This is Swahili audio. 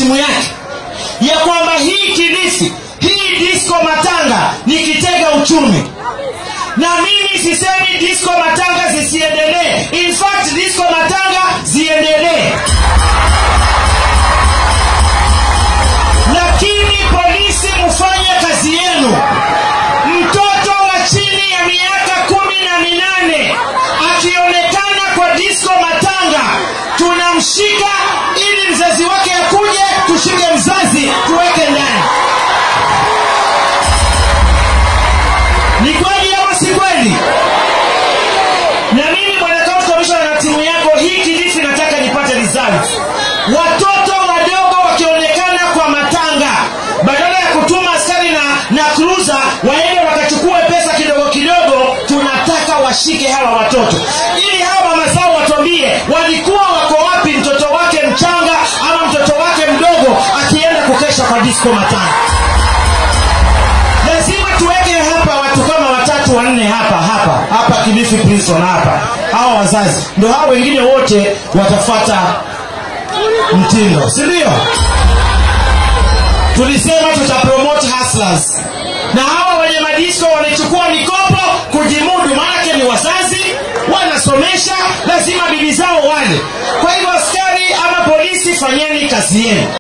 timu yake ya kwamba hii kilifi hii disco matanga ni kitega uchumi na mimi sisemi disco matanga zisiendelee in fact disco matanga ziendelee lakini polisi mfanye kazi yenu mtoto wa chini ya miaka kumi na minane akionekana kwa disco matanga tunamshika ili mzazi wake akuje tushike mzazi tuweke ndani ni kweli ama si kweli na mimi bwana county commissioner na timu yako hii kilifi nataka nipate result watoto wadogo wakionekana kwa matanga badala ya kutuma askari na, na cruiser waende wakachukue pesa kidogo kidogo tunataka washike hawa watoto ili hawa mama zao watuambie walikuwa wako wapi mtoto wake mchanga ama mtoto wake mdogo akienda kukesha kwa disco matanga lazima tuweke hapa watu kama watatu wanne hapa hapa hapa kilifi prison hapa hawa wazazi ndo hao wengine wote watafata mtindo si ndio tulisema tutapromote hustlers na hawa wenye madisko wanachukua mikopo kujimudu maanake ni wazazi wanasomesha lazima bibi zao wale kwa hivyo askari ama polisi fanyeni kazi yenu